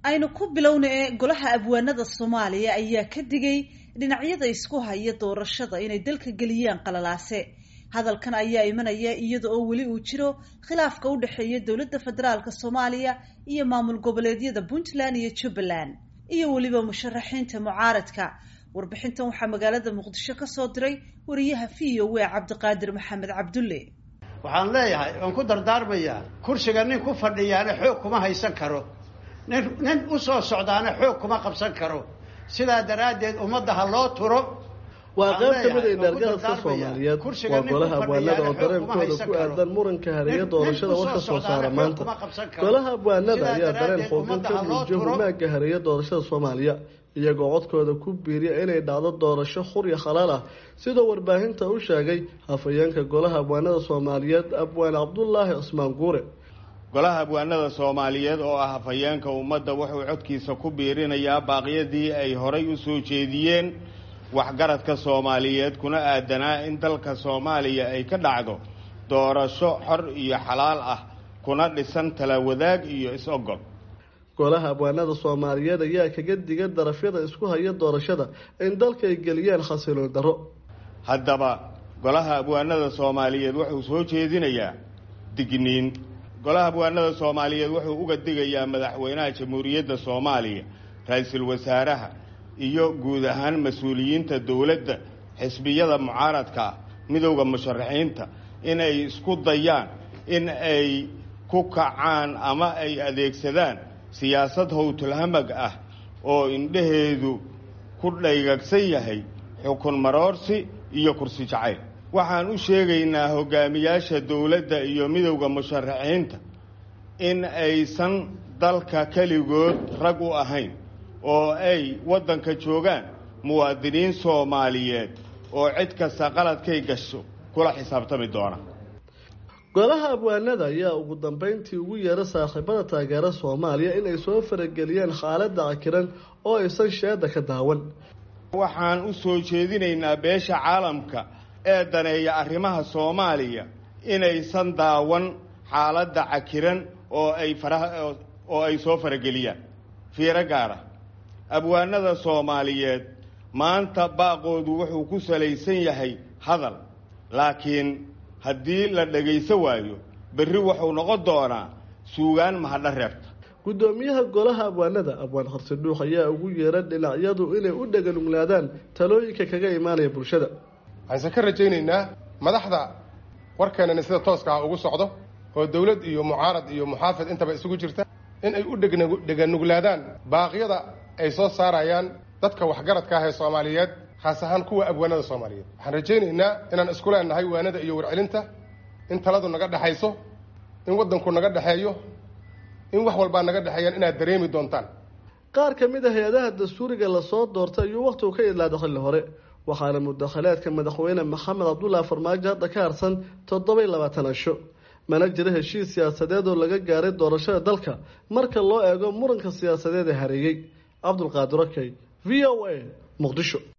aynu ku bilowna ee golaha abwaanada soomaaliya ayaa ka digay dhinacyada isku haya doorashada inay dalka geliyaan qalalaase hadalkan ayaa imanaya iyada oo weli uu jiro khilaafka u dhexeeya dowladda federaalk soomaaliya iyo maamul goboleedyada puntland iyo jubbaland iyo weliba musharaxiinta mucaaradka warbixintan waxaa magaalada muqdisho ka soo diray wariyaha v o a cabdiqaadir maxamed cabdulle waxaan leeyahay waan ku dardaarmayaa kursiga nin ku fadhiyaana xoog kuma haysan karo nin nin u soo socdaana xoog kuma qabsan karo sidaa daraaddeed ummadda ha loo turo waa qayb ka mid ay dhaargadaska soomaaliyeed waa golaha abwaanada oo dareenkooda ku aadan muranka hareeya doorashada warka soo saara maanta golaha abwaanada ayaa dareen xoogan ka muujiya humaaga hareeya doorashada soomaaliya iyagoo codkooda ku biiriya inay dhacdo doorasho xur iyo khalaal ah sidoo warbaahinta u sheegay hafayeenka golaha abwaanada soomaaliyeed abwaan cabdulaahi cismaan guure golaha abwaanada soomaaliyeed oo ah hafayeenka ummadda wuxuu codkiisa ku biirinayaa baaqyadii ay horay u soo jeediyeen waxgaradka soomaaliyeed kuna aadanaa in dalka soomaaliya ay ka dhacdo doorasho xor iyo xalaal ah kuna dhisan tala wadaag iyo is-ogol golaha abwaanada soomaaliyeed ayaa kaga diga darafyada isku haya doorashada in dalka ay geliyaan khasiloon darro haddaba golaha abwaanada soomaaliyeed wuxuu soo jeedinayaa digniin golaha abwaanada soomaaliyeed wuxuu uga digayaa madaxweynaha jamhuuriyadda soomaaliya ra-iisul wasaaraha iyo guud ahaan mas-uuliyiinta dowladda xisbiyada mucaaradka ah midowda musharaxiinta inay isku dayaan in ay ku kacaan ama ay adeegsadaan siyaasad howtulhamag ah oo indhaheedu ku dhaygagsan yahay xukun maroorsi iyo kursi jacayl waxaan u sheegaynaa hogaamiyaasha dowladda iyo midowda musharaxiinta in aysan dalka keligood rag u ahayn oo ay waddanka joogaan muwaadiniin soomaaliyeed oo cid kasta qaladkay gasho kula xisaabtami doona golaha abwaanada ayaa ugu dambeyntii ugu yeera saaxiibada taageera soomaaliya inay soo farageliyaan xaaladda cakiran oo aysan sheeda ka daawan waxaan u soo jeedinaynaa beesha caalamka ee daneeya arrimaha soomaaliya inaysan daawan xaaladda cakiran oo ay faraha oo ay soo farageliyaan fiiro gaara abwaanada soomaaliyeed maanta baaqoodu wuxuu ku salaysan yahay hadal laakiin haddii la dhagayso waayo berri wuxuu noqon doonaa suugaan mahadha reebta guddoomiyaha golaha abwaanada abwaan horse dhuux ayaa ugu yeera dhinacyadu inay u dhaganuglaadaan talooyinka kaga imaanaya bulshada waxaanse ka rajaynaynaa madaxda warkeenani sida tooska ah ugu socdo oo dowlad iyo mucaarad iyo muxaafid intaba isugu jirta in ay u dheganuglaadaan baaqyada ay soo saarayaan dadka waxgaradka ah ee soomaaliyeed khaas ahaan kuwa abwaanada soomaaliyeed waxaan rajaynaynaa inaan isku leenahay waanada iyo warcelinta in taladu naga dhexayso in waddanku naga dhexeeyo in wax walbaa naga dhexeeyaan inaad dareemi doontaan qaar ka mid a hay-adaha dastuuriga lasoo doortay ayuu wakhtigu ka idlaada xilli hore waxaana mudakhalaadka madaxweyne maxamed cabdullaahi farmaajo hadda ka harsan toddoba-iyo labaatan asho mana jiro heshiis siyaasadeed oo laga gaaray doorashada dalka marka loo eego muranka siyaasadeed ee hareeyey cabdulqaadir okey v o a muqdisho